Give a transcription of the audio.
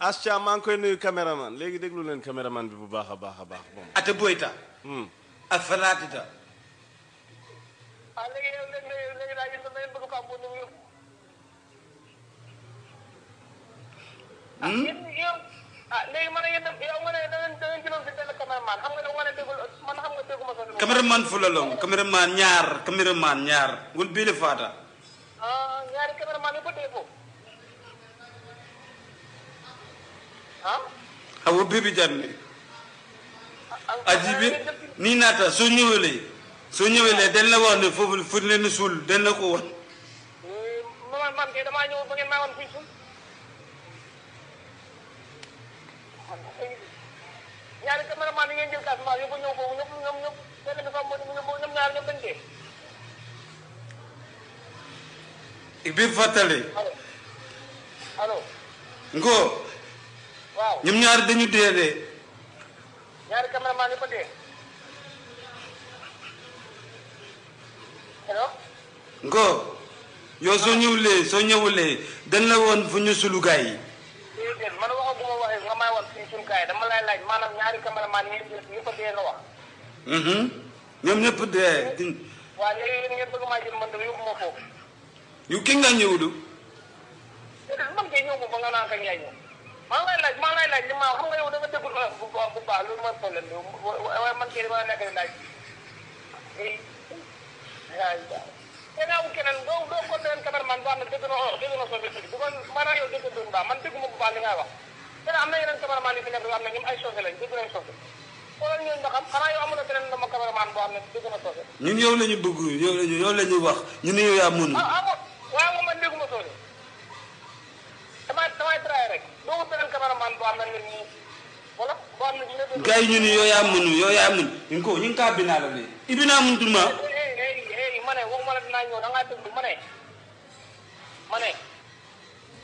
Astia maa ngi koy nuyu caméraman léegi déglu leen caméraman bi bu baax a baax a baax bon. ata boyta Hmm. a falatita ah léegi yow léegi léegi léegi daal yéen da ngeen bëgg ko am bu nu yëpp. ah yéen yow ah léegi man yéen yow nga ne da ngeen da ngeen jëloon si benn caméraman xam nga da nga ne déggul man xam nga dégguma sa. cameraman fulalong cameraman ñaar cameraman ñaar ngol bile fata ah ñaari caméraman yi ba dee foofu. ah. awo bebi janne ah ajibi ni nata soo ñëwelee soo ñëwelee dañ la wax ne foofu fu leen suul dañ la ko wan man man kay damaa ñëw ba ngeen maa woon fii suuf. ñaari caméraman yi ngeen jël Casamance yóbbu ñëw foofu ñëpp ñoom ñëpp benn bi fa mu ñoom ñaar ñoom dañ dee. bi fàttale allo allo ngo waaw ñoom ñaar dañu dee de ñaari caméraman yi fa dee. allo ngo yow soo ñëwulee soo ñëwulee dañ la woon fu ñu sulu gaay yi déedéet man waxaguma waxee nga may wax fii suñu kaay dama lay laaj maanaam ñaari caméraman yi ngeen jël yëpp a dee nga wax. Mhm. ñoom ñëpp dee di- waaw léegi yéen ngeen bëgg maa jël man de yóbbu ma foofu. yu ki nga ñëwdu déedéet man kay ñëw ma ba nga naan kañ yaay ñëw. maa ngi lay laaj maa ngi lay laaj li ma xam nga yow da nga déggul olof bu baax bu baax loolu mooy problème bi waaye man kay dama nekk di laaj. eh ay te naa wu keneen doo doo ko beneen cameraman boo xam ne dégg na olof dégg na soose tuuti bu ko maanaam yow dégg doon baax man dégguma bu baax li ngay wax. te am na yeneen cameraman yu fi nekk yoo xam ne ñoom ay soose lañ dégg nañ soose. xoolal ñooñu nga xam xanaa yow amul na beneen dama cameraman boo xam ne dégg na soose. ñun yow la ñu bëgg yow la ñu yow la ñu wax ñu ne yow yaa mun ah ah moom waaye moom man dégguma soose. damay damay traité rek doo ko beneen cameraman boo xam ne nit ñi wala boo xam ne dina dégg. gars yi ñu ne yow yaa mun yow yaa mun ñu ko ñu ngi kaa binaa la de ibinaa mun tuma eh eh eh ma ne waxuma la dinaa ñëw da ngaa déglu ma ne ma ne